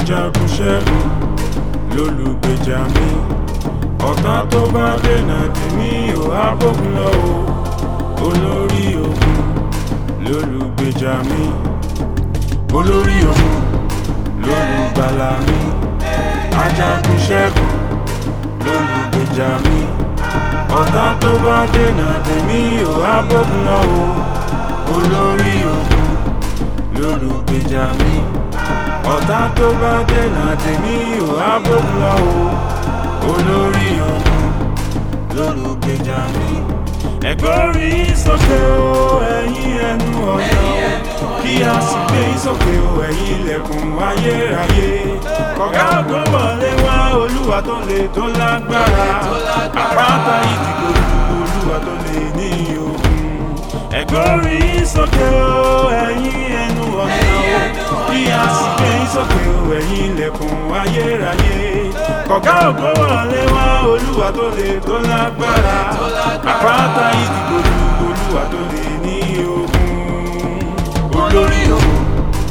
ajagun ṣẹ́gun lólùgbèjà mi ọ̀tá tó bá dènà tèmi ò á bógun lọ o olórí ogun lólùgbèjà mi olórí ogun lólùgbàlà mi ajagun ṣẹ́gun lólùgbèjà mi ọ̀tá tó bá dènà tèmi ò á bógun lọ o olórí ogun lólùgbèjà mi ọ̀tá tó bá dènà tèmi ò á bógun lọ o olórí ogun lólùgbèjà mi. ẹ̀gbọ́rí sókè o ẹ̀yin ẹnu ọ̀nà o kí a sì gbé sókè o ẹ̀yin ilẹ̀kùn ayérayé. kọ̀gá ògo wọlé wá olúwa tó lè tó lágbára àpáta ìdìbò olúwa tó lè ní ogun. ẹ̀gbọ́rí sókè o ẹ̀yin ẹnu ọ̀nà o kí a sì gbé sókè o ẹ̀yin ilẹ̀kùn ayérayé. kọ̀gá ògo wọlé wá olúwa tó lè tó lágbára àpáta ìdìbò olúwa tó lè ní ogun. olórí ogun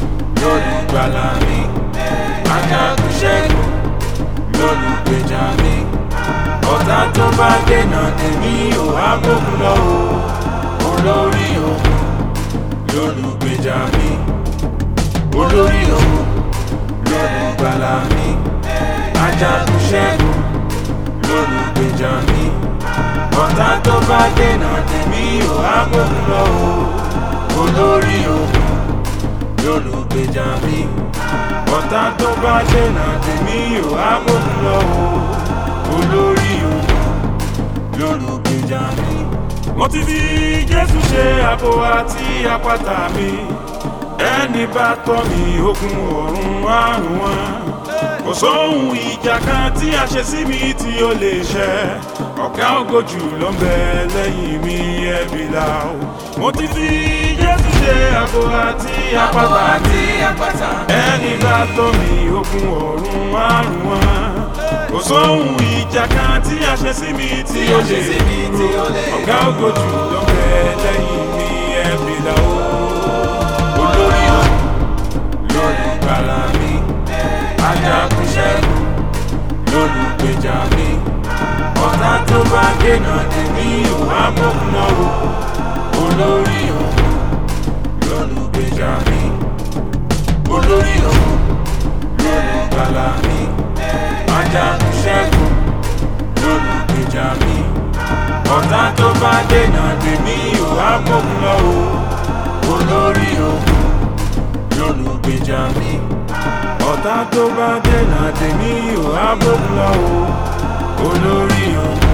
lólùgbàlà mi ajagun ṣẹ́gun lólùgbèjà mi ọ̀tá tó bá dènà tèmi ò á bógun lọ o olórí ogun lólùgbèjà mi olórí ogun lólùgbàlà mi ajagun ṣẹ́gun lólùgbèjà mi ọ̀tá tó bá dènà tèmi ò á bógun lọ o olórí ogun lólùgbèjà mi ọ̀tá tó bá dènà tèmi ò á bógun lọ o olórí ogun lólùgbèjà mi. mo ti fi jésù ṣe àbò àti àpáta mi ẹni bá tọ́ mi ogun ọ̀run àrùn wọn kò sóhun ìjà kan tí a ṣe sí mi tí ó lè ṣẹ ọ̀gá ògo jù ló ń bẹ lẹ́yìn mi ẹ̀bí la o mo ti fi jésù ṣe àbò àti àpáta ẹni bá tọ́ mi ogun ọ̀run àrùn wọn kò sóhun ìjà kan tí a ṣe sí mi tí ó lè dúró ọ̀gá ògo jù ló ń bẹ lẹ́yìn mi ẹ̀bí la o olórí ọ̀hún lólùgbàlà mi ajagun ṣẹ́gun lólùgbèjà mi ọ̀tá tó bá dènà tèmi ò á bókun náà o olórí ọ̀hún lólùgbèjà mi olórí ọ̀hún lólùgbàlà mi ajagun ṣẹ́gun lólùgbèjà mi ọ̀tá tó bá dènà tèmi ò á bókun náà o olórí ọ̀hún lólùgbèjà mi ọ̀tá tó bá dènà tèmi ò á bókun lọ o olórí ọ̀hún.